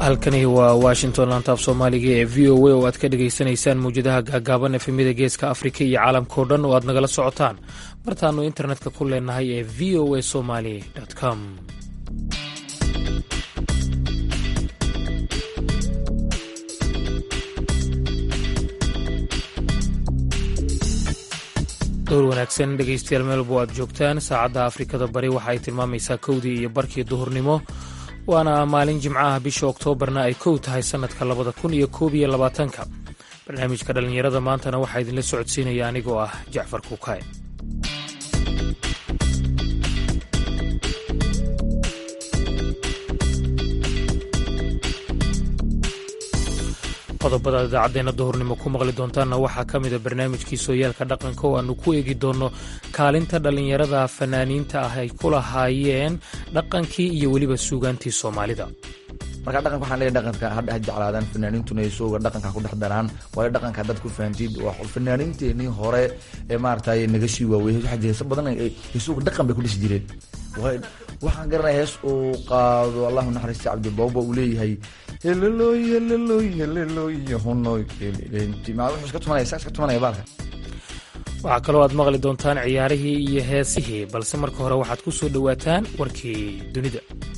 halkani waa washington lantaaf soomaaliga ee v o a oo aad ka dhagaysanaysaan mawjadaha gaagaaban efemida geeska afrika iyo caalamkao dhan oo aad nagala socotaan martaannu internetka ku leenahay ee v o a somali com dowr wanaagsan dhegaystayaal meelbo aad joogtaan saacadda afrikada bari waxa ay tilmaamaysaa kowdii iyo barkii duhurnimo waana maalin jimcaha bisha oktoobarna ay kow tahay sannadka labada kun iyo koob iyo labaatanka barnaamijka dhallinyarada maantana waxaa idinla socodsiinaya anigoo ah jacfar kuukaaye qodobada idaacaddeena duhurnimo ku maqli doontaanna waxaa ka mida barnaamijkii sooyaalka dhaqanka oo aannu ku eegi doonno kaalinta dhallinyarada fanaaniinta ah ay ku lahaayeen dhaqankii iyo weliba suugaantii soomaalida marka dhaqanka waxaan leeyahay dhaqanka hadha ha jeclaadaan fanaaniintuna isooga dhaqanka ku dhex daraan waayo dhaqanka haddaad ku fahamtid fanaaniinteenii hore ee maaragtay naga sii waawey waxaa jira heesa badan isooga dhaqan bay ku dhisi jireen waxaan garanaya hees uu qaado allahu naxariista cabdibawba uu leeyahay heloloy heloloy heloloy honoy wuxuu iska tumanaya saa iska tumanaya baalka waxaa kaloo aad maqli doontaan ciyaarihii iyo heesihii balse marka hore waxaad ku soo dhowaataan warkii dunida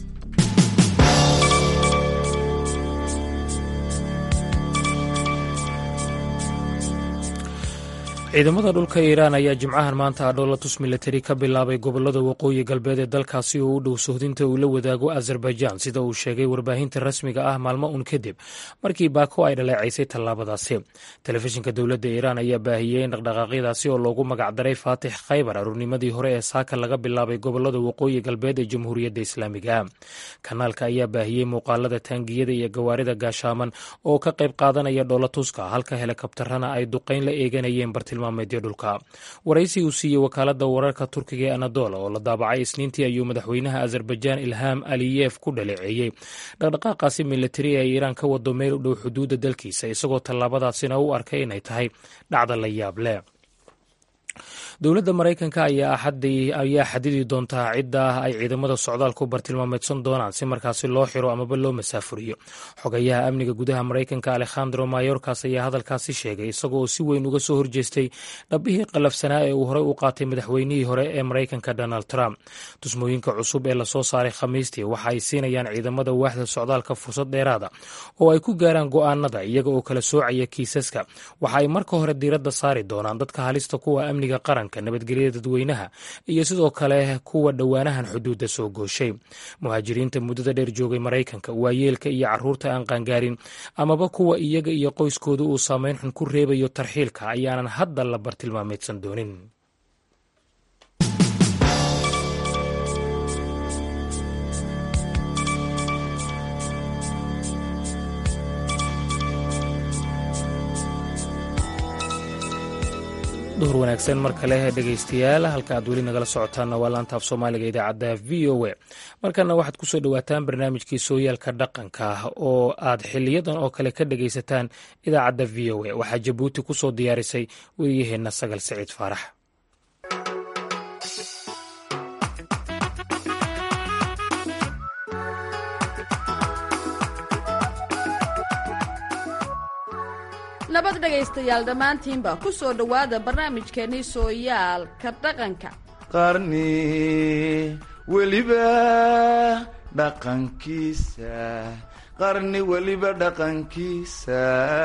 ciidamada dhulka iiraan ayaa jimcahan maanta adhoolatus milatari ka bilaabay gobolada waqooyi galbeed ee dalkaasi oo u dhow sohdinta uu la wadaago azerbaijan sida uu sheegay warbaahinta rasmiga ah maalmo un kadib markii baako ay dhaleecaysay tallaabadaasi telefishinka dowladda iiraan ayaa baahiyey in dhaqdhaqaaqyadaasi oo loogu magacdaray faatix khaybar aruurnimadii hore ee saaka laga bilaabay gobolada waqooyi galbeed ee jamhuuriyadda islaamiga kanaalka ayaa baahiyey muuqaalada taangiyada iyo gawaarida gaashaaman oo ka qayb qaadanaya dhoolatuska halka helikabtarana ay duqayn la eeganayeen bartil dhulka waraysi uu siiyey wakaalada wararka turkiga ee anadola oo la daabacay isniintii ayuu madaxweynaha azerbaijan ilham aliyef ku dhaleeceeyey dhaqdhaqaaqaasi milatari ee iiraan ka wado meel u dhow xuduudda dalkiisa isagoo tallaabadaasina u arkay inay tahay dhacda la yaab leh dowladda maraykanka ayaa xadidi doontaa cidda ay ciidamada socdaalku bartilmaameedsan doonaan si markaasi loo xiro amaba loo masaafuriyo xogayaha amniga gudaha maraykanka alekhandro mayorkas ayaa hadalkaasi sheegay isagoo si weyn uga soo horjeestay dhabihii qalafsanaa ee uu horey u qaatay madaxweynihii hore ee maraykanka donald trump tusmooyinka cusub ee lasoo saaray khamiistii waxa ay siinayaan ciidamada waaxda socdaalka fursad dheeraada oo ay ku gaaraan go'aanada iyaga oo kala soocaya kiisaska waxa ay marka hore diiradda saari doonaan dadka halista kuwa amniga qaranka nabadgelyada dadweynaha iyo sidoo kale kuwa dhowaanahan xuduudda soo gooshay muhaajiriinta muddada dheer joogay maraykanka waayeelka iyo caruurta aan qaangaarin amaba kuwa iyaga iyo qoyskooda uu saameyn xun ku reebayo tarxiilka ayaanan hadda la bartilmaameedsan doonin duhur wanaagsan mar kale dhegaystayaal halka aad weli nagala socotaanna waa laantaaf soomaaliga idaacadda v o a markana waxaad ku soo dhowaataan barnaamijkii sooyaalka dhaqanka oo aad xiliyadan oo kale ka dhegaysataan idaacadda v o a waxaa jabuuti ku soo diyaarisay wariyaheenna sagal siciid faarax nabad dhegaystayaal dhammaantiinba ku soo dhowaada barnaamijkeennii sooyaalka dhaqanka qarni weliba dhaqankiisa qarni weliba dhaqankiisa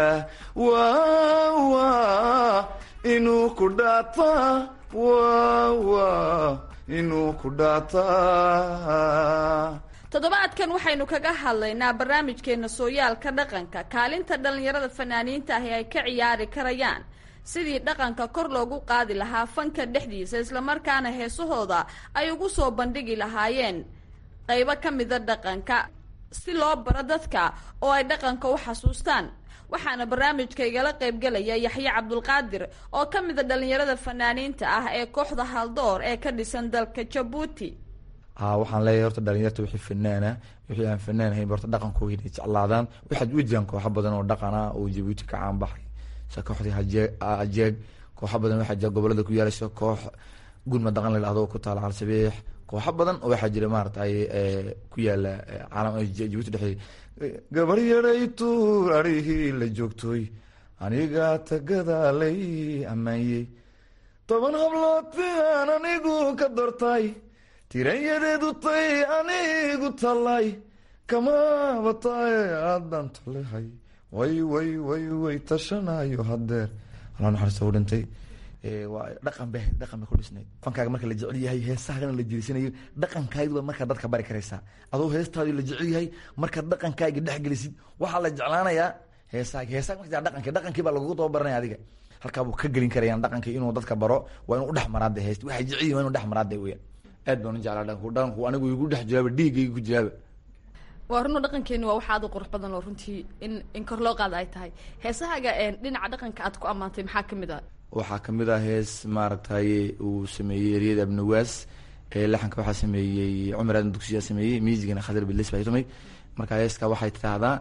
wawa inuu ku dhaata wawa inuu ku dhaata toddobaadkan waxaynu kaga hadlaynaa barnaamijkeena sooyaalka dhaqanka kaalinta dhallinyarada fanaaniinta ahi ay ka ciyaari karayaan sidii dhaqanka kor loogu qaadi lahaa fanka dhexdiisa islamarkaana heesahooda ay ugu soo bandhigi lahaayeen qaybo ka mida dhaqanka si loo baro dadka oo ay dhaqanka u xasuustaan waxaana barnaamijka igala qaybgelaya yaxye cabdulqaadir oo ka mida dhallinyarada fanaaniinta ah ee kooxda haldoor ee ka dhisan dalka jabuuti ha waxaan leeyahay horta dhalinyarta wixii fanaana wixii aan fanaan hayn horta dhaqankooda inay jeclaadaan waxaad u jiraan kooxo badan oo dhaqan ah oo jabuuti ka caan baxay sida kooxdii hajeeg ajeeg kooxo badan waxaa jira gobolada ku yaala sida koox gurma dhaqan la dhahdo ku taala halsabeex kooxo badan oo waxaa jira maaratay ku yaala caalam jabuuti dhexeey gabar yaray tuur arihii la joogtooy aniga tagadaalay amaanyey toban hablood fian anigu ka dortay tiranyadeedu tay anigu talay kama batay aadan talehay way way way way tashanayo hadeer alla naxariista u dhintay waa dhaqan be dhaqan bay ku dhisnayd fankaaga marka la jecel yahay heesahagana la jerisanayo dhaqankaagiba markaa dadka bari karaysaa adoo heestaadi la jecel yahay markaad dhaqankaaga dhexgelisid waxaa la jeclaanayaa heesaagi heesaga marka dhaqanki dhaqankii baa lagugu tababaranaya adiga halkaabuu ka gelin karayaan dhaqankii inuu dadka baro waa inuu udhex maraada heest waxay jecel yihin waa inu dhex maraada weyaan aad baan u jeclaa dhaqanku dhaqanku anigu igu dhex jiraaba dhiigayga ku jiraaba waa runo dhaqankeeni waa waxa aad u qurux badan oo runtii in in kor loo qaada ay tahay heesahaaga dhinaca dhaqanka aad ku ammaantay maxaa kamid a waxaa kamid ah hees maaragtay uu sameeyey eriyada abnawaas laxanka waxaa sameeyey cumar aadan dugsiyaa sameeyey miisigana khadar bilis baa tumay marka heeska waxay tidhaahdaa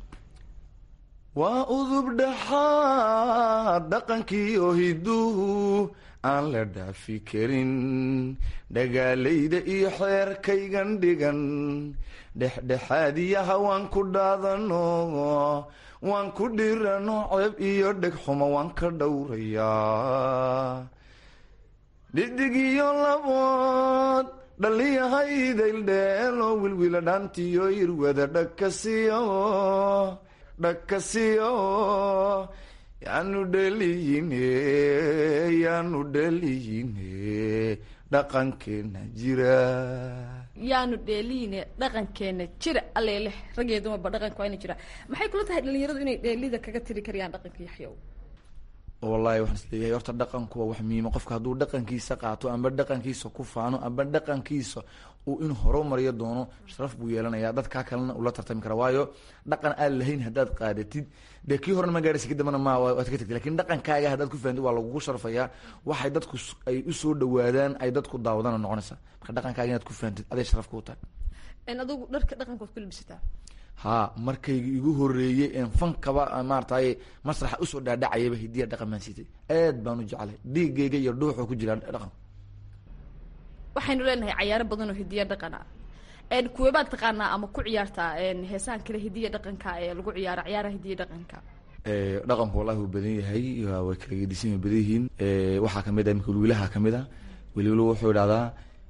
waa udub dhaxaad dhaqankii oo hiduhu aan la dhaafi karin dhagaalayda iyo xeerkaygan dhigan dhexdhexaadiyaha waan ku dhaadano waan ku dhirano ceeb iyo dheg xumo waan ka dhowrayaa dhidig iyo labood dhaliyahaydayldheelo wilwila dhaantiyo irwada dhagkasiyo dhagkasiyo yaanu dheliyine yaanu dheliyine dhaqankeena jira yaanu dheeliine dhaqankeena jira aleleh raggeeya dumarba dhaqanka waa ina jira maxay kula tahay dhalinyaradu inay dheelida kaga tiri karayaan dhaqanka yaxyow wallahi waxaan isleeyahay horta dhaqanku waa wax miima qofka hadduu dhaqankiisa qaato amba dhaqankiisa ku faano amba dhaqankiisa uu in horumariyo doono sharaf buu yeelanaya dadkaa kalena ula tartami kara waayo dhaqan aan lahayn haddaad qaadatid dee kii horena ma gaarhaysa kadambana ma waad ka tagtid lakin dhaqankaaga haddaad ku fahamtid waa lagugu sharfayaa waxay dadku ay usoo dhawaadaan ay dadku daawadana noqonaysa marka dhaqankaaga inaad ku fahamtid aday sharaf kuu tahay adigu dharka dhaqanka waad ku labisataa ha markayga igu horeeyey en fankaba maaratay masraxa usoo dhaadhacayaba hidiya dhaqan baan siitay aad baan u jeclay dhiigayga iyo dhuuxuu ku jiraa dhaqan waxaynu leenahay cayaaro badan oo hidiya dhaqan ah kuwebaad taqaanaa ama ku ciyaartaa heesahan kale hidiya dhaqanka ee lagu ciyaaro ciyaaraha hidiya dhaqanka dhaqanku wallahi wuu badan yahay way kala gedisan way badan yihiin waxaa kamid ah imika wilwilaha kamid ah wilwilo wuxuu idhahdaa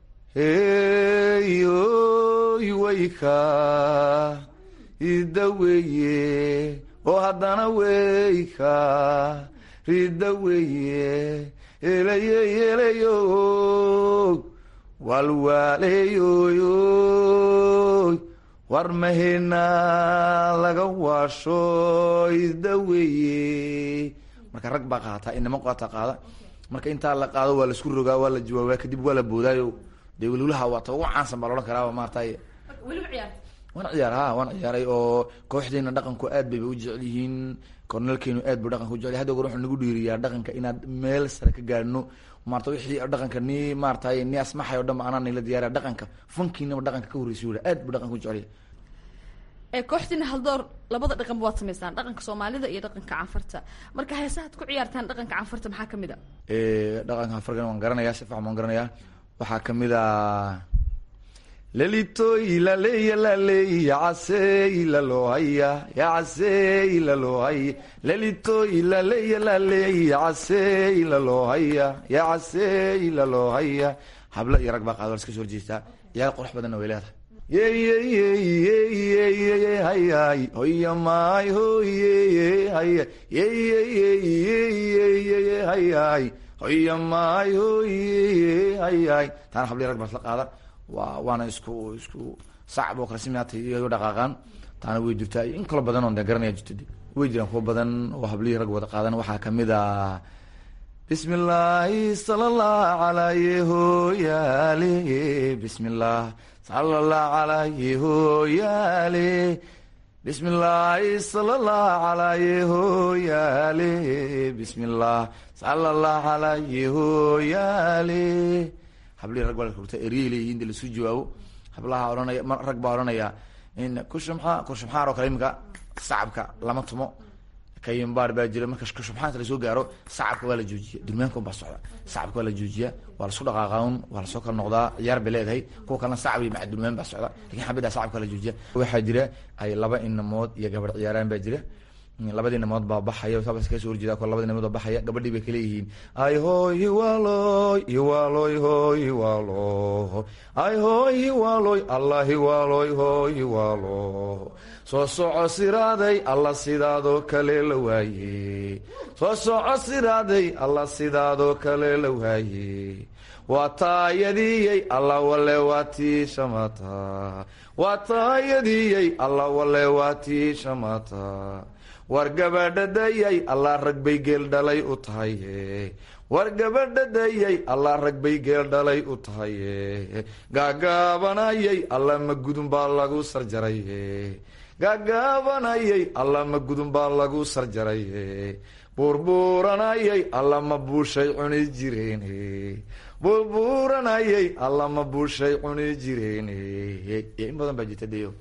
heyoy wayka ida weye oo haddana weyka rida weye elaye elayo walwaaleyoyoy war mahena laga waasho ida weye marka rag baa qaataa inama qaata qaada marka intaa la qaado waa laisku rogaa waa la jawaabaa kadib waa la boodaayo dee welwulaha waa ta ugu caansan baa loodhan karaa maartay weliba ciyaarta waan ciyaar ha waan ciyaaray oo kooxdeena dhaqanku aad bayba u jecel yihiin korneelkeenu aad bu dhaqanka ujecel hadda goor wuxuu nagu dhiiriyaa dhaqanka inaad meel sare ka gaadhno maarata wixii dhaqanka ni maaratay ni asmaxay o dhan ba anaa nila diyaariya dhaqanka funkiinaba dhaqanka ka horreysay ula aad bu dhaqanka u jecelya kooxdiina haldoor labada dhaqanba waad samaysaan dhaqanka soomaalida iyo dhaqanka canfarta marka heesahaad ku ciyaartaan dhaqanka canfarta maxaa kamid a dhaqanka canfarkan waan garanayaa si faxan waan garanayaa waxaa kamid a lelitoy laleya laley yacasey lalohaya yacasey lalohaya lelitoy laleya laley yacasey lalohaya yacasey lalohaya habla iyo rag baa qaado iska soo horjeestaa ciyaar qurux badanna way leedahay yeyyyyyyyy hayay hoya maay hoye haya yeyyyyyyyy hayay hoya maay hoye hayay taana habla rag baa isla qaada wa waana isku isku sacb oo kale simaata iyago dhaqaaqaan taana way jirtaa in kalo badan oo de garanaya jirta de way jiraan kuwa badan oo hablihii rag wada qaadan waxaa kamid a bismi illaahi sala allah calayhi hooyaale bismi illah sala allah calayhi hooyaale bismi illaahi sala allah calayhi hooyaale bismi illah sala allah calayhi hooyaale hablihii rag baa la rugta eryay leeyihin de lasu jawaabo hablaha ohanaya rag baa odhanaya in kushumxa kushumxaar oo kale iminka sacabka lama tumo kayimbaar baa jira marka shubxaanta lasoo gaaro sacabka waa la joojiya durmaanka un baa socda sacabka waa la joojiya waa lasku dhaqaaqaun waa lasoo kala noqdaa ciyaar bay leedahay kuwa kalena sacab iyo maca durmaan baa socda lakin xabadda sacabka waa la joojiya waxaa jira ay laba inamood iyo gabadh ciyaaraan baa jira labadii namood baa baxaya kasoo horjeeda ko labadii namood baa baxaya gabadhii bay kaleeyihiin ay hoy hiwaloy hiwaloy hoy hiwalo ay hoy hiwaloy allah hiwaloy hoy hiwalo soo soco siraaday alla sidaadoo kale la waaye soo soco siraaday alla sidaadoo kale la waaye waa taayadiyey alla wale waa tii shamata waa taayadiyey alla wale waa tii shamata war gabadhadayay allah rag bay geel dhalay u tahaye war gabadhadayay allah rag bay geel dhalay u tahaye gaagaabanayay alla ma gudun baa lagu sarjaraye gaagaabanayay alla ma gudun baa lagu sarjaraye buurbuuranayay alla ma buushay cuni jireen buurbuuranayay alla ma buushay cuni jireen in badan baa jirta deyo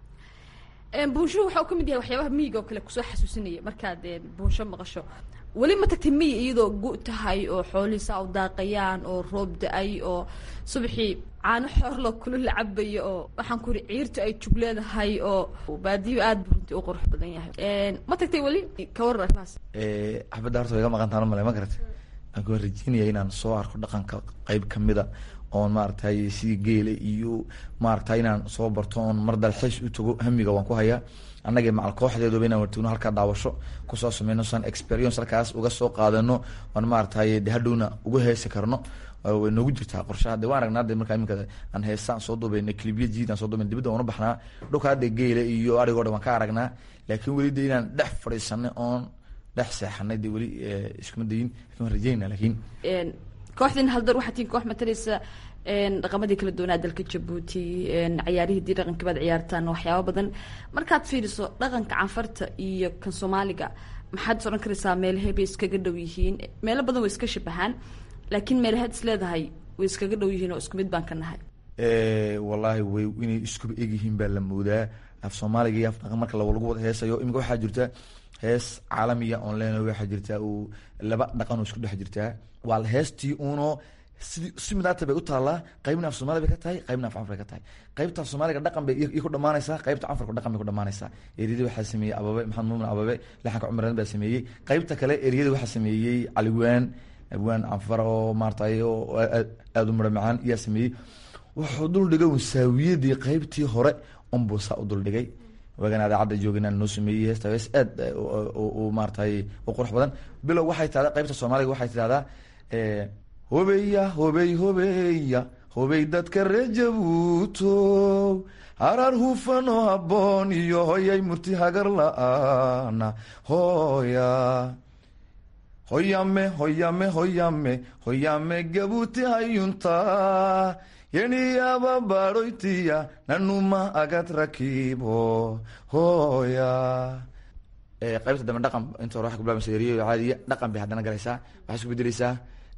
buunshuhu waxa uu ka mid yahay waxyaabaha miyiga oo kale kusoo xasuusinaya markaad buunsho maqasho weli ma tagtay miyi iyadoo gu tahay oo xoolihiisa u daaqayaan oo roob da-ay oo subaxii caano xoorloo kula la cabayo oo waxaan ku uri ciirta ay jug leedahay oo baadiyo aada bu runtii u qurux badan yahay ma tagtay weli ka waran arrimahaas xabadda horta way iga maqantaan male ma garata aan ku rajeynaya inaan soo arko dhaqanka qeyb kamida oon maaragtay sidii geela iyo maaragtay inaan soo barto oon mar dalxiis u tago hamiga waan ku hayaa annagii macal kooxdeeduba inaan wartagno halkaa daawasho kusoo sameyno san experience halkaas uga soo qaadano oon maaragtay de hadhowna uga heesi karno way noogu jirtaa qorshaha de waan aragnaa de markaa iminka aan heestaan soo dubayna clibya jiid aan soo dubayna dibadda waan u baxnaa dhulka hadda geela iyo arigoo dhan waan ka aragnaa laakiin weli de inaan dhex fadhiisanay oon dhex seexanay de weli iskuma dayin lakin waan rajeynaa laakiin kooxdiin haldar waxaa tiin koox matalaysa dhaqamadii kala doonaa dalka jabuuti cayaarihii dii dhaqanka baad ciyaartaan waxyaaba badan markaad fiiriso dhaqanka canfarta iyo kan soomaaliga maxaad is odhan karaysaa meelahay bay iskaga dhow yihiin meelo badan way iska shabahaan laakiin meelahaad is leedahay way iskaga dhow yihiin oo isku mid baan ka nahay wallaahi way inay iskuba egyihiin baa la moodaa af soomaaliga iyo af dhaqan marka lagu wada heesayo imika waxaa jirta hees caalamiya oon leenahay waxaa jirtaa uu laba dhaqan oo isku dhex jirtaa waa heestii uno sidii si midaata bay u taallaa qaybna af soomaali bay ka tahay qaybna af canfar bay ka tahay qaybta af soomaaliga dhaqan bay iyo ku dhamaanaysaa qaybta canfarka dhaqan bay ku dhamaanaysaa eriyada waxaa sameeyey ababe maxamed muumin ababe laxanka cumar baa sameeyey qaybta kale eriyada waxaa sameeyey caliwaan abwaan canfar oo maaratay oo aada u mara macaan iyaa sameeyey wuxuu dul dhigay wasaawiyadii qaybtii hore unbuu saa u dul dhigay waagan adaacadda jooginaan noo sameeyey heesta hees aad u maaratay u qurux badan bilow waxay tahdaa qaybta soomaaliga waxay tidahdaa hobeya hobey hobeya hobey dadka ree jabuuto harar hufan oo habboon iyo hoyay murti hagar la-aana hoya hoyame hoyame hoyame hoyame gabuuti hayunta yeniyaba baroytiya nanuma agad rakibo hoya qaybta dambe dhaqan inta hore waxay ku bilaabaysa eriyo caadiya dhaqan bay haddana galaysaa waxay isku bedeleysaa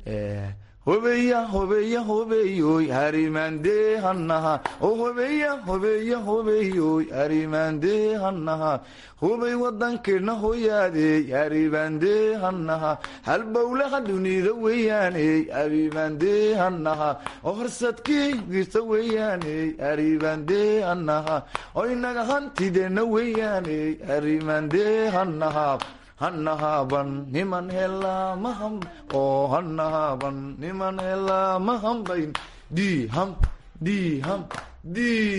hobeya hobeya hobeyoy harimande hanaha o hobeya hobeya hobeyoy harimande hanaha hubay wadankeena hoyaadey haribande hanaha halbowlaha dunida weyaaney haribande hanaha oo horsadkii girta weyaaney haribande hanaha oo inaga hantideena weyaaney harimande hanaha hanahaban niman helaa maham oo hanahaban niman helaa mahambayn d ham d ham d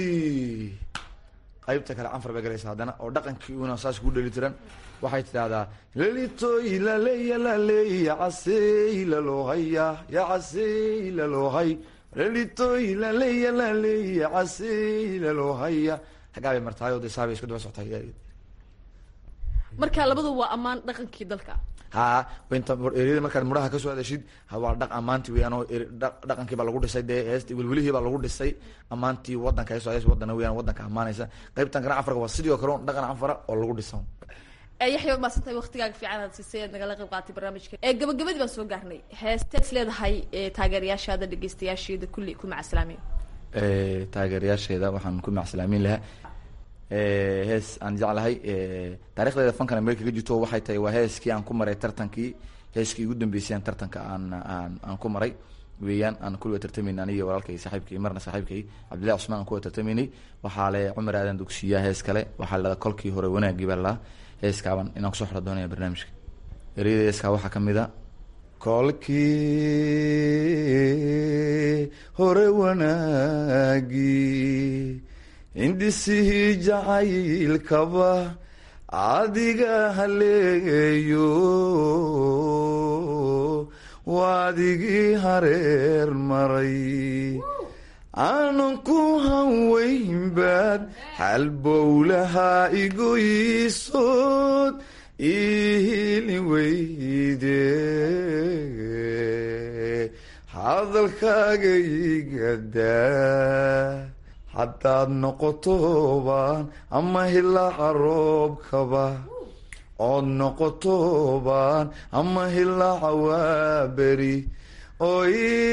qaybta kale canfar bay galaysa haddana oo dhaqankii una saas ku dheli tiran waxay tidahdaa lelitoy laleya laley yacasey lalohaya yacasey lalohai lelitoy laleya laley yacasey lalohaya xaggaa bay martaayoo de saabay isku daba soctay marka labadu waa ammaan dhaqankii dalka ha inta eriyada markaad muraha kasoo hadashid waa dhaq ammaanti weyaan oo dhaqankii baa lagu dhisay dee heest welwelihii baa lagu dhisay ammaantii wadanka heeso hees wadana weyaan wadanka ammaanaysa qaybtan kana canfarka waa sidii oo kale dhaqan canfara oo lagu dhisan yaxya waa maasantahay waktigaaga fiican aad siisay aad nagala qayb qaatay barnaamijka ee gabagabadii baan soo gaarnay heestees leedahay taageerayaashaada dhegeystayaasheeda kulli ku macaslaamiin taageerayaasheeda waxaan ku macsalaamiin lahaa hees aan jeclahay taarikhdeeda fankan meel kaga jirto waxay tahay waa heeskii aan ku maray tartankii heeskii ugu dambeysay aan tartanka aan aan aan ku maray weeyaan aan kuliga tartamayn aniga walaalkay saaxiibkay marna saaxiibkay cabdillahi cusmaan aan kuwa tartamaynay waxaa le cumar aadan dugsiyaa hees kale waxaa lada kolkii hore wanaagii baa laa heeskaaban inaan kusoo xora doonaya barnaamijka ereyada heeskaa waxaa kamid a kolkii hore wanaagii indhisihii jacaylkaba adiga haleeyo waadigii hareer maray aanan ku hanweynbaad halbowlahaa igoyisood ihili weyde hadalkaaga igadaa haddaad noqotobaan ama hilaaca roobkaba ood noqotobaan ama hilaaca waaberi oy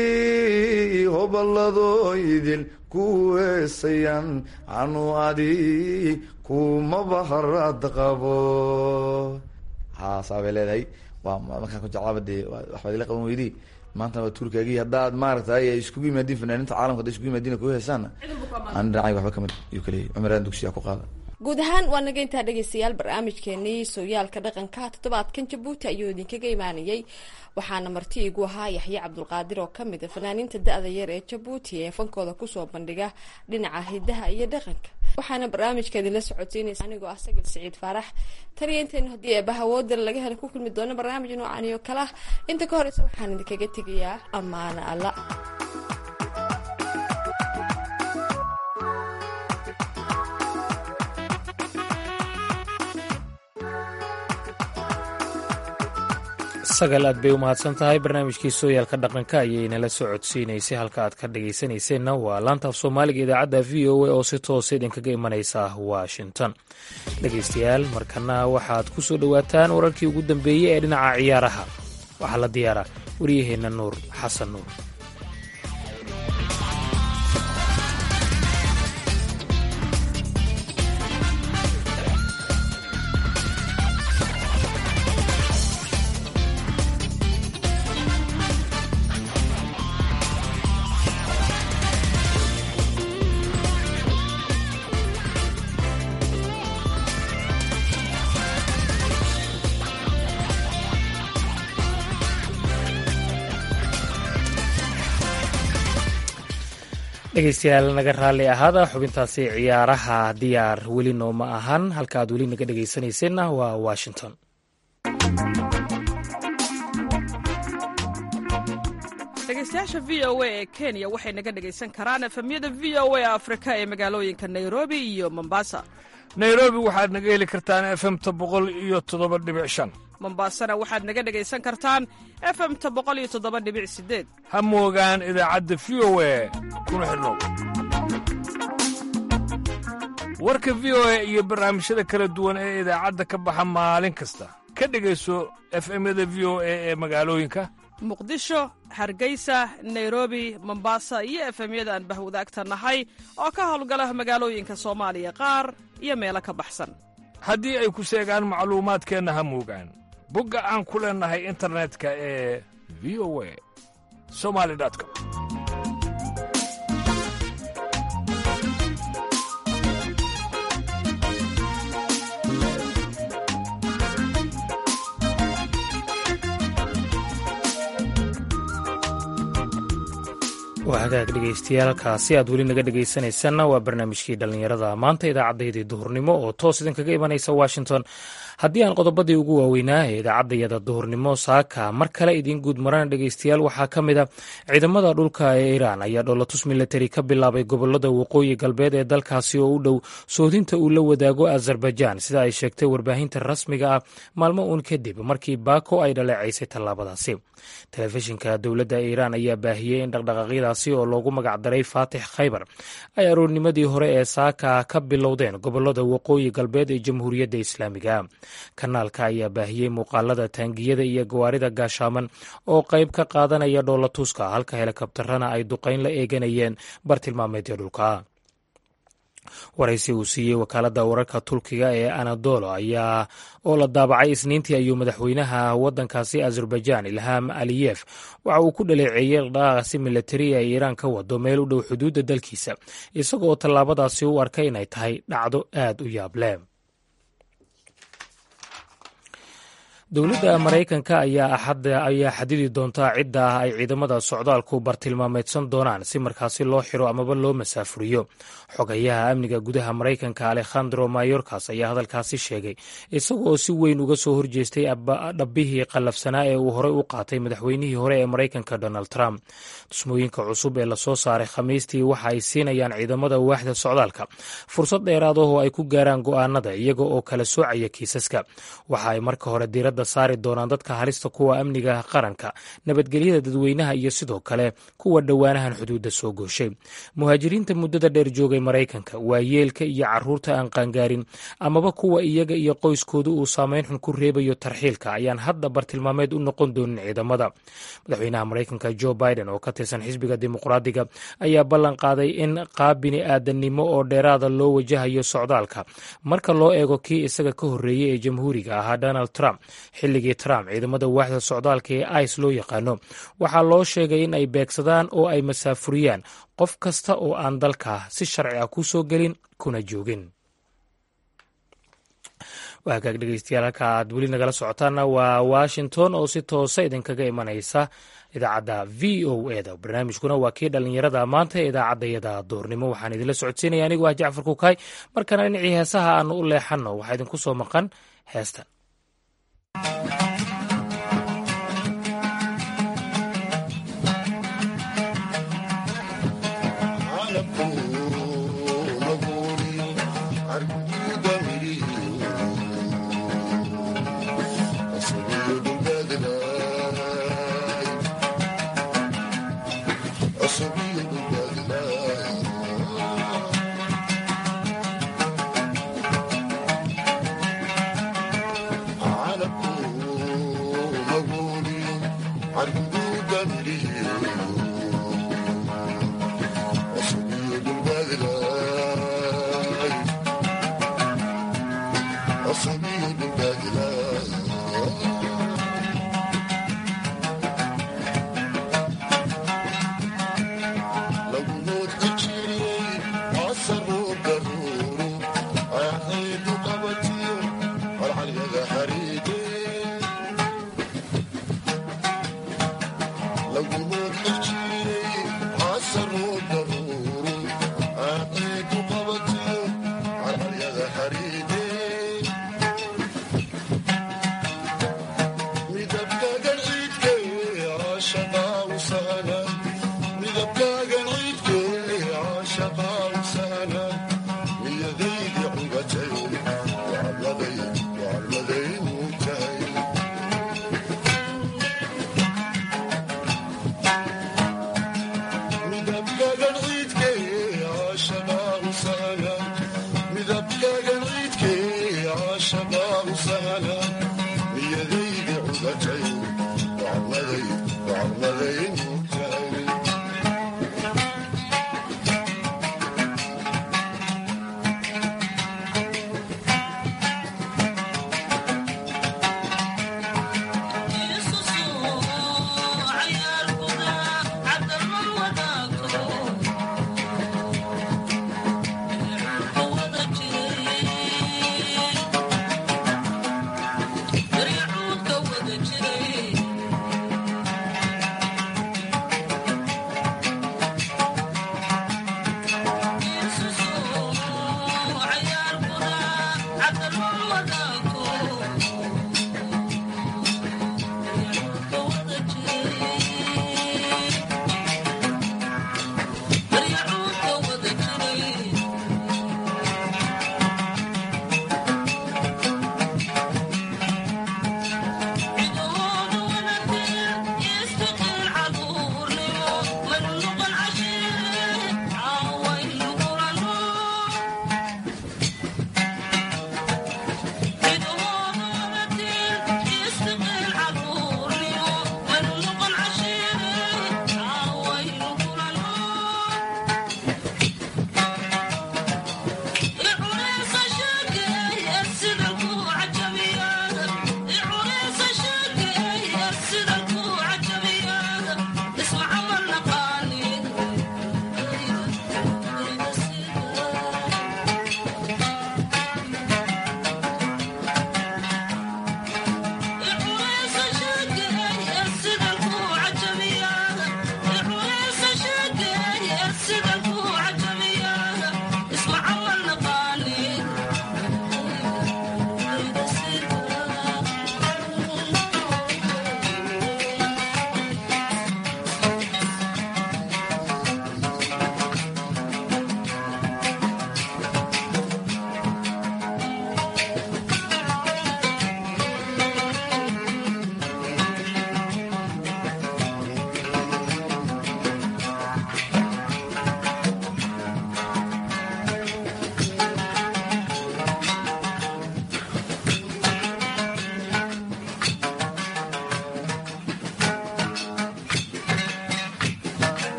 hoballadooydin ku weesayan anu adi kumaba harad qabo haasaa bay leedahay waa markaan ku jeclaaba dee waxbaad ila qaban weydii maanta waa tuurkaagii haddaad maaragtay ay iskugu yimaadiin fanaaniinta caalamka hadday iskugu yimaadiin ku heesaana aan dhinacayga waxba kamid yuu kaleeyay cumar aadan dugsiyaa ku qaada guud ahaan waa naga intaa dhegeystayaal barnaamijkeenii sooyaalka dhaqanka toddobaadkan jabuuti ayuu idinkaga imaanayay waxaana marti igu ahaa yaxye cabdulqaadir oo kamid a fanaaniinta da-da yar ee jabuuti ee fankooda kusoo bandhiga dhinaca hidaha iyo dhaqanka waxaana barnaamijka idinla socodsiinaysa anigoo ah sagal siciid faarax taniyo intaynu haddii eebaha woodala laga hela ku kulmi doono barnaamij noocan oo kale ah inta ka horeysa waxaan idinkaga tegayaa ammaano alla sagal aad bay u mahadsan tahay barnaamijkii sooyaalka dhaqanka ayay nala soo codsiinaysay halka aad ka dhagaysanayseena waa laanta af soomaaliga idaacadda v o a oo si toosa idinkaga imanaysa washington dhegaystayaal markana waxaad ku soo dhowaataan wararkii ugu dambeeyey ee dhinaca ciyaaraha waxaa la diyaaraa waryaheenna nuur xasan nuur dhegeystayaal naga raalli ahaada xubintaasi ciyaaraha diyaar weli nooma ahan halka aad weli naga dhegaysanayseena waa washington dhegeystayaasha v o a ee kenya waxay naga dhegaysan karaan efemyada v o a afrika ee magaalooyinka nairobi iyo mombasa nairobi waxaad naga heli kartaan efemta boqol iyo toddoba dhibic shan mombasana waxaad naga dhegaysan kartaan efemta boqol iyo toddoba dhibic sideed ha moogaan idaacadda v o a kuna xidhnow warka v o a iyo barnaamijyada kala duwan ee idaacadda ka baxa maalin kasta ka dhegayso efemyada v o a ee magaalooyinka muqdisho hargeysa nairobi mombasa iyo efemyada aan bahwadaagta nahay oo ka howlgala magaalooyinka soomaaliya qaar iyo meelo ka baxsan haddii ay ku seegaan macluumaadkeenna ha moogaan bogga aan ku leennahay internetka ee v o a somali com waa hagaag dhegaystayaaalkaasi aad weli naga dhegaysanaysanna waa barnaamijkii dhallinyarada maanta idaacaddayadii duhurnimo oo toos idinkaga imanaysa washington haddii aan qodobadii ugu waaweynaa ee idaacaddayada duhurnimo saaka mar kale idiin guud marana dhegaystayaal waxaa ka mid a ciidamada dhulka ee iiraan ayaa dhoolatus milatari ka bilaabay gobolada waqooyi galbeed ee dalkaasi oo u dhow soodinta uu la wadaago azerbaijan sida ay sheegtay warbaahinta rasmiga ah maalmo uun kadib markii baako ay dhaleecaysay tallaabadaasi telefishinka dowladda iiraan ayaa baahiyey in dhaqdhaqaaqyadaasi oo loogu magacdaray faatix khaybar ay aroornimadii hore ee saaka ka bilowdeen gobolada waqooyi galbeed ee jamhuuriyadda islaamiga kanaalka ayaa baahiyey muuqaalada taangiyada iyo gawaarida gaashaaman oo qayb ka qaadanaya dhoolatuska halka helikabtarana ay duqayn la eeganayeen bartilmaameedyo dhulka waraysi uu siiyey wakaaladda wararka turkiga ee anadolo ayaa oo la daabacay isniintii ayuu madaxweynaha waddankaasi azerbaijan ilham aliyef waxa uu ku dhaleeceeyey dhaqaaqasi milatari ee iiraan ka wado meel u dhow xuduudda dalkiisa isagoo tallaabadaasi u arkay inay tahay dhacdo aad u yaable dowladda maraykanka ayaa ayaa xadidi doontaa cidda ah ay ciidamada socdaalku bartilmaameedsan doonaan si markaasi loo xiro amaba loo masaafuriyo xogayaha amniga gudaha maraykanka alekhandro mayorkas ayaa hadalkaasi sheegay isagoo si weyn uga soo horjeestay dhabbihii qallafsanaa ee uu horey u qaatay madaxweynihii hore ee maraykanka donald trump dusmooyinka cusub ee lasoo saaray khamiistii waxa ay siinayaan ciidamada waaxda socdaalka fursad dheeraadahoo ay ku gaaraan go'aanada iyaga oo kala soocaya kiisaska waxa ay marka hore diiradda saari doonaan dadka halista kuwa amniga qaranka nabadgelyada dadweynaha iyo sidoo kale kuwa dhowaanahan xuduudda soo gooshay muhaajiriinta muddada dheer joogay maraykanka waa yeelka iyo caruurta aan qaangaarin amaba kuwa iyaga iyo qoyskooda uu saameyn xun ku reebayo tarxiilka ayaan hadda bartilmaameed u noqon doonin ciidamada madaxweynaha maraykanka jo biden oo ka tirsan xisbiga dimuqraadiga ayaa ballan qaaday in qaab bini aadannimo oo dheeraada loo wajahayo socdaalka marka loo eego kii isaga ka horreeyey ee jamhuuriga ahaa donald trump xilligii trump ciidamada waaxda socdaalka ee ice loo yaqaano waxaa loo sheegay in ay beegsadaan oo ay masaafuriyaan qof kasta oo aan dalka si sharci ah ku soo gelin kuna joogin waagaag dhegeystayaal halka aad weli nagala socotaana waa washington oo si toosa idinkaga imanaysa idaacadda v o e da barnaamijkuna waa kii dhallinyarada maanta ee idaacaddayada doornimo waxaan idinla socodsiinaya anigoo ah jacfar kukaay markana dhinacii heesaha aanu u leexanno waxaa idinku soo maqan heestan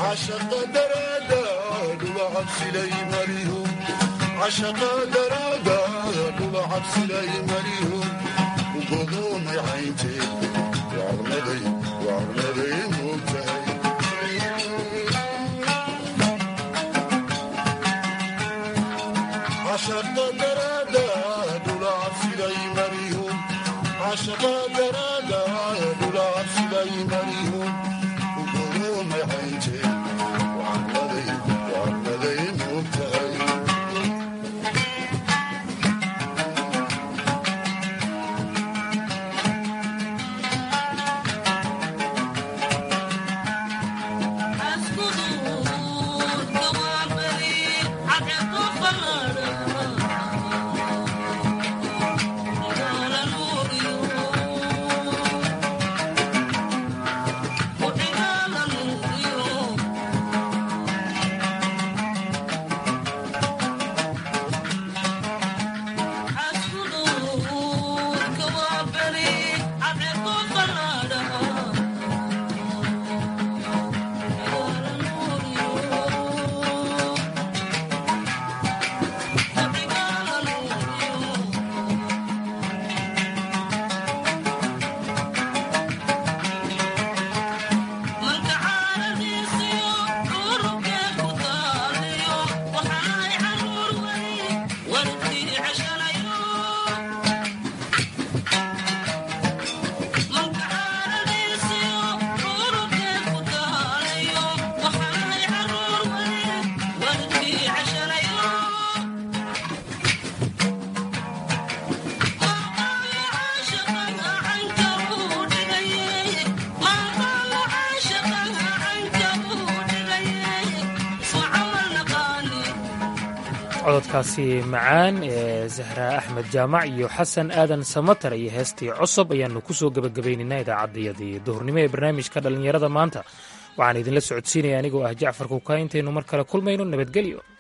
cododkaasi macaan ee zahra axmed jaamac iyo xasan aadan samatar iyo heestii cosob ayaannu ku soo gebagabaynaynaa idaacaddayadii duhurnimo ee barnaamijka dhallinyarada maanta waxaan idinla socodsiinaya anigoo ah jacfar kukaa intaynu mar kale kulmayno nabadgelyo